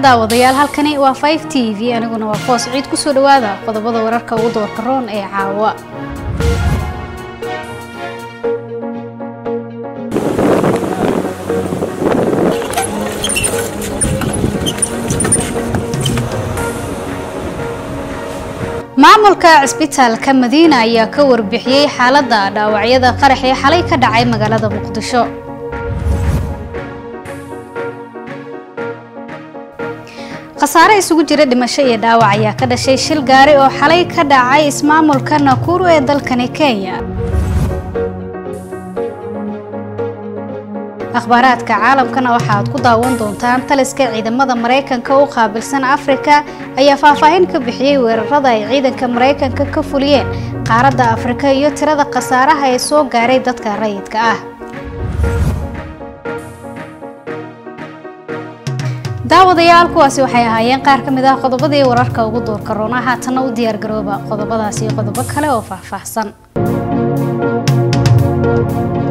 daawadayaal halkani waa 5 t v aniguna waa foos ciid kusoo dhawaada qodobada wararka ugu doorka roon ee caawa maamulka cisbitaalka madiina ayaa ka warbixiyey xaaladda dhaawacyada qarax ee xalay ka dhacay magaalada muqdisho khasaare isugu jira dhimasho iyo dhaawac ayaa ka dhashay shil gaari oo xalay ka dhacay ismaamulka nakuru ee dalkani kenya akhbaaraadka caalamkana waxaaad ku daawan doontaan taliska ciidamada maraykanka u qaabilsan afrika ayaa faahfaahin ka bixiyey weerarada ay ciidanka maraykanka ka fuliyeen qaaradda afrika iyo tirada khasaaraha ee soo gaaray dadka rayidka ah daawadayaal kuwaasi waxay ahaayeen qaar ka mid ah qodobadii wararka ugu doorka roona haatanna u diyaargarooba qodobadaasi iyo qodobo kale oo faahfaahsan